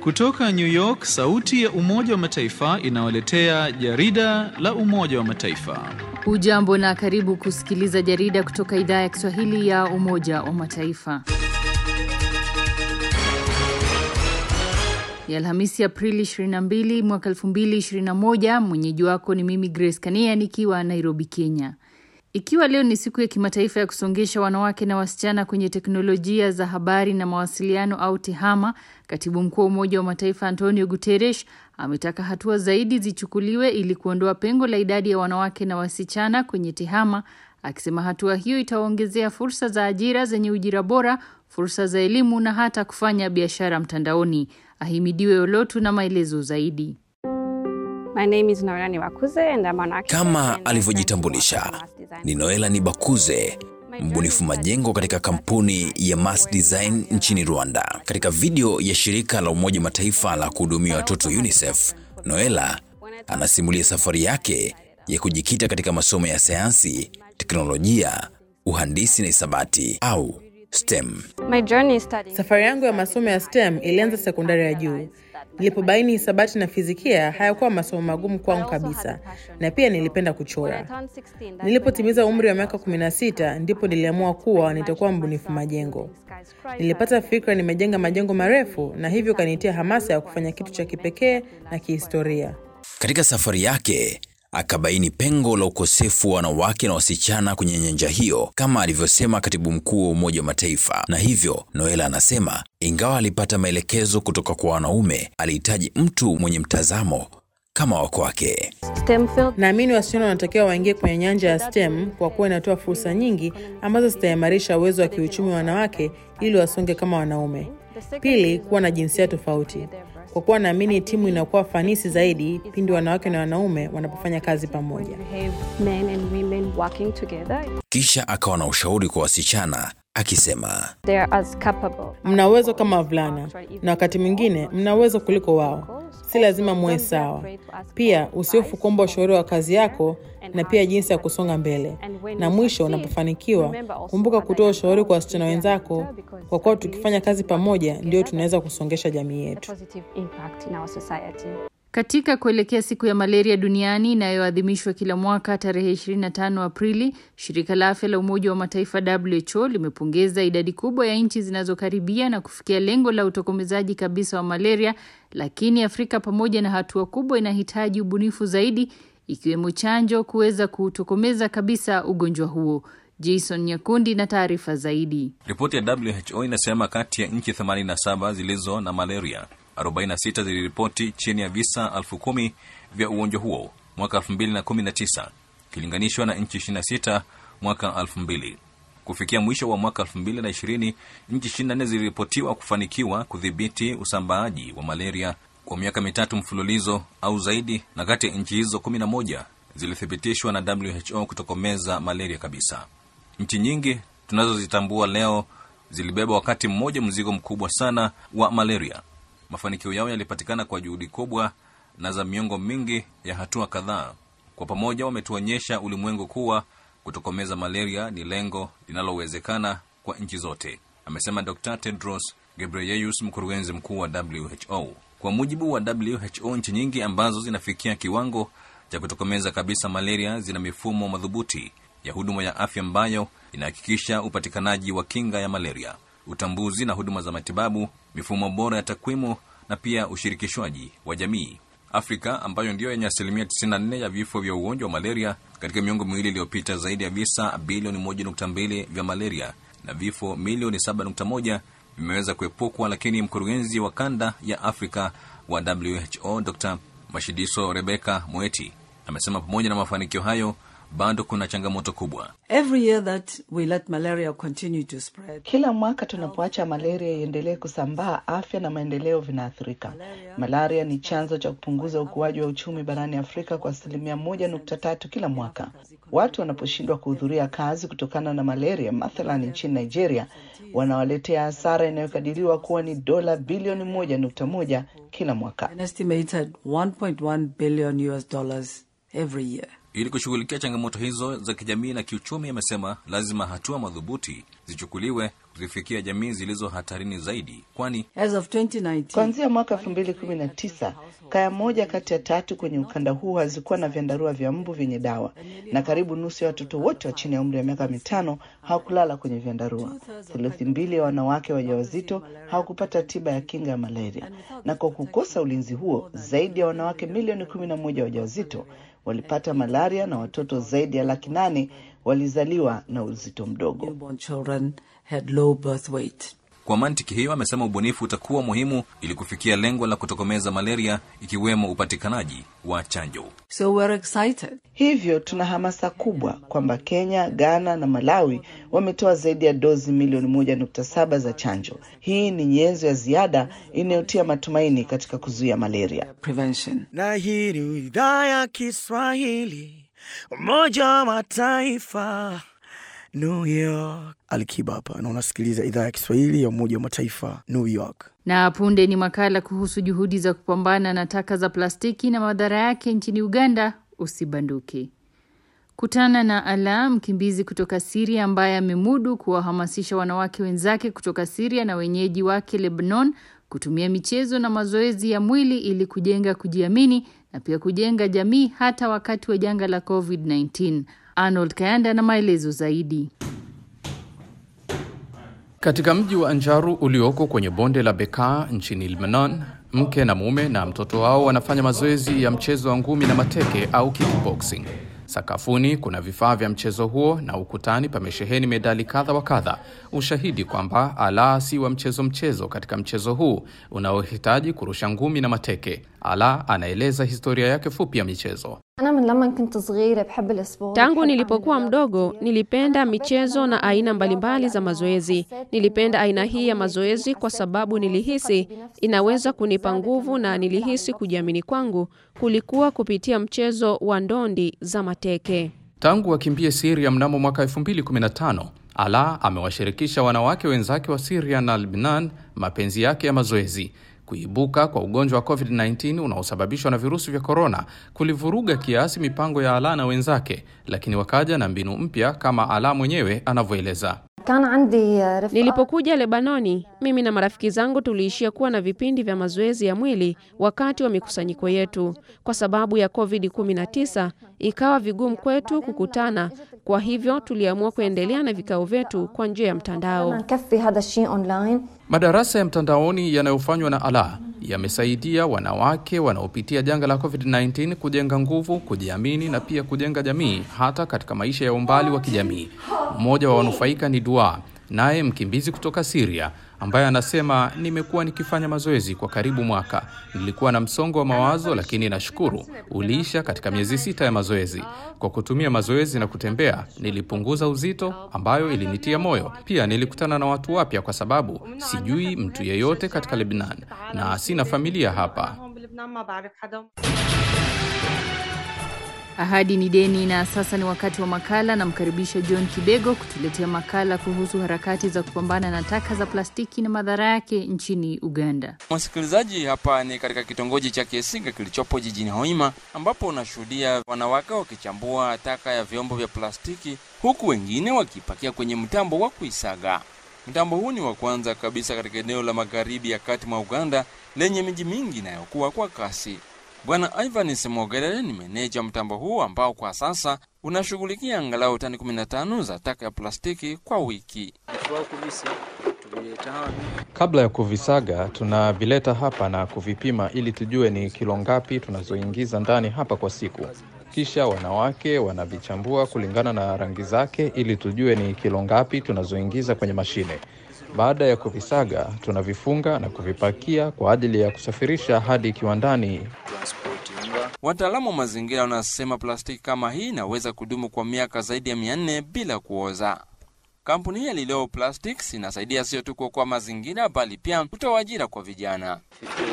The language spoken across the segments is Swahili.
Kutoka New York, sauti ya Umoja wa Mataifa inawaletea jarida la Umoja wa Mataifa. Hujambo na karibu kusikiliza jarida kutoka idhaa ya Kiswahili ya Umoja wa Mataifa. Ya Alhamisi Aprili 22 mwaka 2021, mwenyeji wako ni mimi Grace Kania nikiwa Nairobi, Kenya. Ikiwa leo ni siku ya kimataifa ya kusongesha wanawake na wasichana kwenye teknolojia za habari na mawasiliano au TEHAMA, katibu mkuu wa Umoja wa Mataifa Antonio Guterres ametaka hatua zaidi zichukuliwe ili kuondoa pengo la idadi ya wanawake na wasichana kwenye TEHAMA, akisema hatua hiyo itaongezea fursa za ajira zenye ujira bora, fursa za elimu na hata kufanya biashara mtandaoni. Ahimidiwe Olotu na maelezo zaidi. My name is Noela Niwakuze and I'm an architect Kama and alivyojitambulisha, Mass Design. ni Noela Nibakuze, mbunifu majengo katika kampuni ya Mass Design nchini Rwanda. Katika video ya shirika la Umoja Mataifa la kuhudumia watoto UNICEF, Noela anasimulia safari yake ya kujikita katika masomo ya sayansi, teknolojia, uhandisi na hisabati au STEM. My journey studying Safari yangu ya masomo ya STEM ilianza sekondari ya juu. Nilipobaini hisabati na fizikia hayakuwa masomo magumu kwangu kabisa, na pia nilipenda When I kuchora. turned 16, that's Nilipotimiza umri wa miaka 16 ndipo niliamua kuwa nitakuwa mbunifu majengo. Nilipata fikra nimejenga majengo marefu, na hivyo kanitia hamasa ya kufanya kitu cha kipekee na kihistoria. Katika safari yake akabaini pengo la ukosefu wa wanawake na wasichana kwenye nyanja hiyo, kama alivyosema katibu mkuu wa Umoja wa Mataifa. Na hivyo Noela anasema ingawa alipata maelekezo kutoka kwa wanaume, alihitaji mtu mwenye mtazamo kama wa kwake. STEM field Naamini wasichana wanatakiwa waingie kwenye nyanja ya STEM kwa kuwa inatoa fursa nyingi ambazo zitaimarisha uwezo wa kiuchumi wa wanawake ili wasonge kama wanaume. Pili, kuwa na jinsia tofauti, kwa kuwa naamini timu inakuwa fanisi zaidi pindi wanawake na wanaume wanapofanya kazi pamoja. behave men and women working together. Kisha akawa na ushauri kwa wasichana akisema, They are as capable. Mna uwezo kama wavulana na wakati mwingine mna uwezo kuliko wao, si lazima muwe sawa. Pia usiofu kuomba ushauri wa kazi yako na pia jinsi ya kusonga mbele. Na mwisho, unapofanikiwa kumbuka kutoa ushauri kwa wasichana wenzako, kwa kuwa tukifanya kazi pamoja ndio tunaweza kusongesha jamii yetu. Positive impact in our society. Katika kuelekea siku ya malaria duniani inayoadhimishwa kila mwaka tarehe 25 Aprili, shirika la afya la Umoja wa Mataifa WHO limepongeza idadi kubwa ya nchi zinazokaribia na kufikia lengo la utokomezaji kabisa wa malaria, lakini Afrika pamoja na hatua kubwa inahitaji ubunifu zaidi, ikiwemo chanjo kuweza kuutokomeza kabisa ugonjwa huo. Jason Nyakundi na taarifa zaidi. Ripoti ya WHO inasema kati ya nchi 87 zilizo na malaria, 46 ziliripoti chini ya visa elfu kumi vya ugonjwa huo mwaka 2019 ikilinganishwa na nchi 26 mwaka 2000. Kufikia mwisho wa mwaka 2020, nchi 24 ziliripotiwa kufanikiwa kudhibiti usambaaji wa malaria kwa miaka mitatu mfululizo au zaidi, na kati ya nchi hizo 11 zilithibitishwa na WHO kutokomeza malaria kabisa. Nchi nyingi tunazozitambua leo zilibeba wakati mmoja mzigo mkubwa sana wa malaria. Mafanikio yao yalipatikana kwa juhudi kubwa na za miongo mingi ya hatua kadhaa. Kwa pamoja wametuonyesha ulimwengu kuwa kutokomeza malaria ni lengo linalowezekana kwa nchi zote, amesema Dr. Tedros Ghebreyesus, mkurugenzi mkuu wa WHO. Kwa mujibu wa WHO, nchi nyingi ambazo zinafikia kiwango cha kutokomeza kabisa malaria zina mifumo madhubuti ya huduma ya afya ambayo inahakikisha upatikanaji wa kinga ya malaria, utambuzi na huduma za matibabu, mifumo bora ya takwimu na pia ushirikishwaji wa jamii. Afrika ambayo ndiyo yenye asilimia 94 ya vifo vya ugonjwa wa malaria katika miongo miwili iliyopita, zaidi ya visa bilioni 1.2 vya malaria na vifo milioni 7.1 vimeweza kuepukwa, lakini mkurugenzi wa kanda ya Afrika wa WHO Dr. Mashidiso Rebecca Moeti amesema pamoja na mafanikio hayo bado kuna changamoto kubwa. Every year that we let malaria continue to spread, Kila mwaka tunapoacha malaria iendelee kusambaa, afya na maendeleo vinaathirika. Malaria ni chanzo cha kupunguza ukuaji wa uchumi barani Afrika kwa asilimia moja nukta tatu kila mwaka. Watu wanaposhindwa kuhudhuria kazi kutokana na malaria, mathalan nchini Nigeria, wanawaletea hasara inayokadiriwa kuwa ni dola bilioni moja nukta moja kila mwaka. an estimated 1.1 billion US dollars every year. Ili kushughulikia changamoto hizo za kijamii na kiuchumi, amesema lazima hatua madhubuti zichukuliwe kuzifikia jamii zilizo hatarini zaidi, kwani As of 2019, Kuanzia mwaka 2019 kaya moja kati ya tatu kwenye ukanda huu hazikuwa na vyandarua vya mbu vyenye dawa, na karibu nusu ya watoto wote wa chini ya umri wa miaka mitano hawakulala kwenye vyandarua. Theluthi mbili ya wanawake wajawazito hawakupata tiba ya kinga ya malaria, na kwa kukosa ulinzi huo, zaidi ya wanawake milioni 11 wajawazito walipata malaria na watoto zaidi ya laki nane walizaliwa na uzito mdogo. newborn children had low birth weight. Kwa mantiki hiyo, amesema ubunifu utakuwa muhimu ili kufikia lengo la kutokomeza malaria, ikiwemo upatikanaji wa chanjo. So we're excited. Hivyo tuna hamasa kubwa kwamba Kenya, Ghana na Malawi wametoa zaidi ya dozi milioni moja nukta saba za chanjo. Hii ni nyenzo ya ziada inayotia matumaini katika kuzuia malaria. Prevention. na hii ni idhaa ya Kiswahili Umoja wa Mataifa New York. Alikiba hapa na unasikiliza idhaa ya Kiswahili ya Umoja wa Mataifa New York. Na punde ni makala kuhusu juhudi za kupambana na taka za plastiki na madhara yake nchini Uganda. Usibanduke. Kutana na Ala, mkimbizi kutoka Siria ambaye amemudu kuwahamasisha wanawake wenzake kutoka Siria na wenyeji wake Lebanon kutumia michezo na mazoezi ya mwili ili kujenga kujiamini na pia kujenga jamii hata wakati wa janga la COVID-19. Arnold Kayanda na maelezo zaidi. Katika mji wa Anjaru ulioko kwenye bonde la Bekaa nchini Lebanon, mke na mume na mtoto wao wanafanya mazoezi ya mchezo wa ngumi na mateke au kickboxing. Sakafuni kuna vifaa vya mchezo huo na ukutani pamesheheni medali kadha wa kadha, ushahidi kwamba Ala si wa mchezo mchezo katika mchezo huu unaohitaji kurusha ngumi na mateke. Ala anaeleza historia yake fupi ya michezo. Tangu nilipokuwa mdogo nilipenda michezo na aina mbalimbali za mazoezi. Nilipenda aina hii ya mazoezi kwa sababu nilihisi inaweza kunipa nguvu na nilihisi kujiamini kwangu kulikuwa kupitia mchezo wa ndondi za mateke. Tangu akimbie Syria mnamo mwaka 2015, Ala amewashirikisha wanawake wenzake wa Syria na Lebanon mapenzi yake ya mazoezi. Kuibuka kwa ugonjwa wa COVID-19 unaosababishwa na virusi vya korona kulivuruga kiasi mipango ya Ala na wenzake, lakini wakaja na mbinu mpya kama Ala mwenyewe anavyoeleza. Nilipokuja Lebanoni, mimi na marafiki zangu tuliishia kuwa na vipindi vya mazoezi ya mwili wakati wa mikusanyiko yetu. Kwa sababu ya COVID-19, ikawa vigumu kwetu kukutana. Kwa hivyo tuliamua kuendelea na vikao vyetu kwa njia ya mtandao. Madarasa ya mtandaoni yanayofanywa na Ala yamesaidia wanawake wanaopitia janga la COVID-19 kujenga nguvu, kujiamini na pia kujenga jamii hata katika maisha ya umbali wa kijamii. Mmoja wa wanufaika ni Dua, naye mkimbizi kutoka Syria ambaye anasema nimekuwa nikifanya mazoezi kwa karibu mwaka. Nilikuwa na msongo wa mawazo, lakini nashukuru uliisha katika miezi sita ya mazoezi. Kwa kutumia mazoezi na kutembea, nilipunguza uzito, ambayo ilinitia moyo. Pia nilikutana na watu wapya, kwa sababu sijui mtu yeyote katika Lebanon na sina familia hapa. Ahadi ni deni, na sasa ni wakati wa makala. Namkaribisha John Kibego kutuletea makala kuhusu harakati za kupambana na taka za plastiki na madhara yake nchini Uganda. Msikilizaji, hapa ni katika kitongoji cha Kiesinga kilichopo jijini Hoima, ambapo unashuhudia wanawake wakichambua taka ya vyombo vya plastiki, huku wengine wakipakia kwenye mtambo wa kuisaga. Mtambo huu ni wa kwanza kabisa katika eneo la magharibi ya kati mwa Uganda lenye miji mingi inayokuwa kwa kasi. Bwana Ivan Semogerere ni meneja mtambo huu ambao kwa sasa unashughulikia angalau tani 15 za taka ya plastiki kwa wiki. Kabla ya kuvisaga, tunavileta hapa na kuvipima ili tujue ni kilo ngapi tunazoingiza ndani hapa kwa siku. Kisha wanawake wanavichambua kulingana na rangi zake ili tujue ni kilo ngapi tunazoingiza kwenye mashine. Baada ya kuvisaga, tunavifunga na kuvipakia kwa ajili ya kusafirisha hadi kiwandani. Wataalamu wa mazingira wanasema plastiki kama hii inaweza kudumu kwa miaka zaidi ya mia nne bila kuoza. Kampuni hii ya Lileo Plastics inasaidia sio tu kuokoa mazingira bali pia kutoa ajira kwa vijana.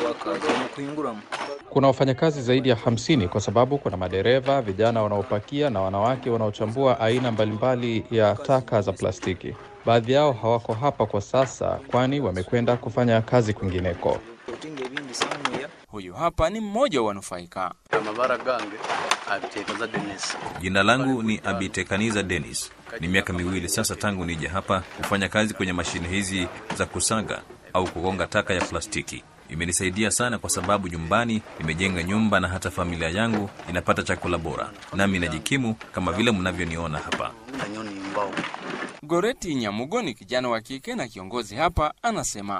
Kuna wafanyakazi zaidi ya hamsini kwa sababu kuna madereva, vijana wanaopakia na wanawake wanaochambua aina mbalimbali ya taka za plastiki. Baadhi yao hawako hapa kwa sasa, kwani wamekwenda kufanya kazi kwingineko. Huyu hapa ni mmoja wa wanufaika. Jina langu ni Abitekaniza Dennis. Ni miaka miwili sasa tangu nije hapa kufanya kazi kwenye mashine hizi za kusaga au kugonga taka ya plastiki. Imenisaidia sana kwa sababu nyumbani nimejenga nyumba na hata familia yangu inapata chakula bora, nami najikimu kama vile mnavyoniona hapa. Goreti Nyamugo ni kijana wa kike na kiongozi hapa, anasema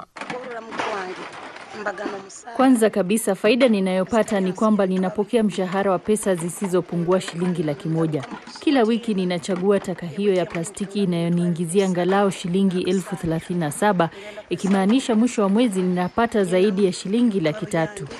Kwanza kabisa faida ninayopata ni kwamba ninapokea mshahara wa pesa zisizopungua shilingi laki moja kila wiki. Ninachagua taka hiyo ya plastiki inayoniingizia angalau shilingi elfu thelathini na saba ikimaanisha mwisho wa mwezi ninapata zaidi ya shilingi laki tatu.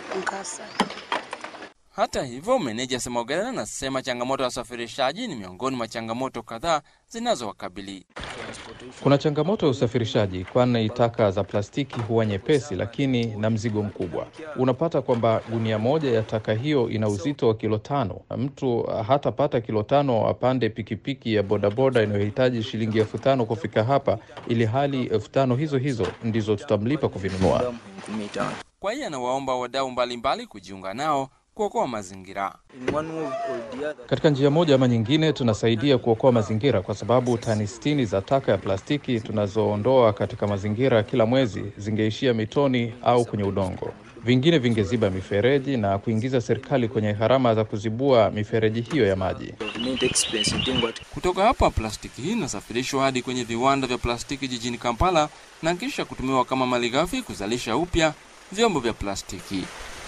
Hata hivyo, meneja Semogerera anasema changamoto ya usafirishaji ni miongoni mwa changamoto kadhaa zinazowakabili. Kuna changamoto ya usafirishaji, kwani taka za plastiki huwa nyepesi, lakini na mzigo mkubwa. Unapata kwamba gunia moja ya taka hiyo ina uzito wa kilo tano. Mtu hatapata kilo tano apande pikipiki ya bodaboda inayohitaji shilingi elfu tano kufika hapa, ili hali elfu tano hizo hizo ndizo tutamlipa kuvinunua. Kwa hiyo anawaomba wadau mbalimbali kujiunga nao kuokoa mazingira. Katika njia moja ama nyingine, tunasaidia kuokoa mazingira kwa sababu tani sitini za taka ya plastiki tunazoondoa katika mazingira kila mwezi zingeishia mitoni au kwenye udongo. Vingine vingeziba mifereji na kuingiza serikali kwenye gharama za kuzibua mifereji hiyo ya maji. Kutoka hapa, plastiki hii inasafirishwa hadi kwenye viwanda vya plastiki jijini Kampala na kisha kutumiwa kama malighafi kuzalisha upya vyombo vya plastiki.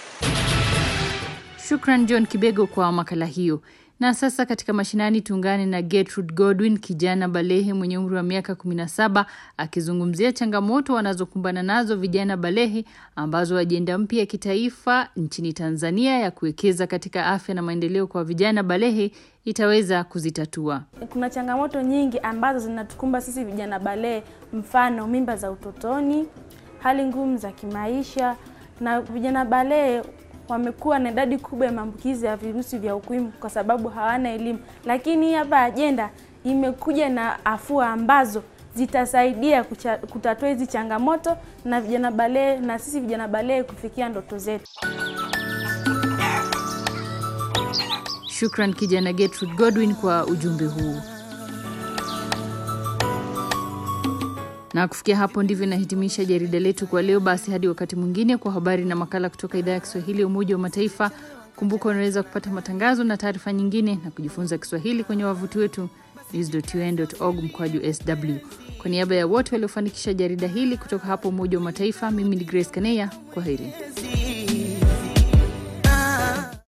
Shukran John Kibego kwa makala hiyo. Na sasa katika mashinani tuungane na Gertrude Godwin, kijana balehe mwenye umri wa miaka 17 akizungumzia changamoto wanazokumbana nazo vijana balehe ambazo ajenda mpya ya kitaifa nchini Tanzania ya kuwekeza katika afya na maendeleo kwa vijana balehe itaweza kuzitatua. Kuna changamoto nyingi ambazo zinatukumba sisi vijana balehe, mfano mimba za utotoni, hali ngumu za kimaisha, na vijana balehe wamekuwa na idadi kubwa ya maambukizi ya virusi vya ukimwi kwa sababu hawana elimu. Lakini hapa ajenda imekuja na afua ambazo zitasaidia kucha, kutatua hizi changamoto na vijana balehe na sisi vijana balehe kufikia ndoto zetu. Shukran kijana Gertrude Godwin kwa ujumbe huu. Na kufikia hapo ndivyo inahitimisha jarida letu kwa leo. Basi hadi wakati mwingine, kwa habari na makala kutoka idhaa ya Kiswahili ya Umoja wa Mataifa. Kumbuka unaweza kupata matangazo na taarifa nyingine na kujifunza Kiswahili kwenye wavuti wetu news.un.org mkwaju sw. Kwa niaba ya wote waliofanikisha jarida hili kutoka hapo Umoja wa Mataifa, mimi ni Grace Kaneya. Kwa heri.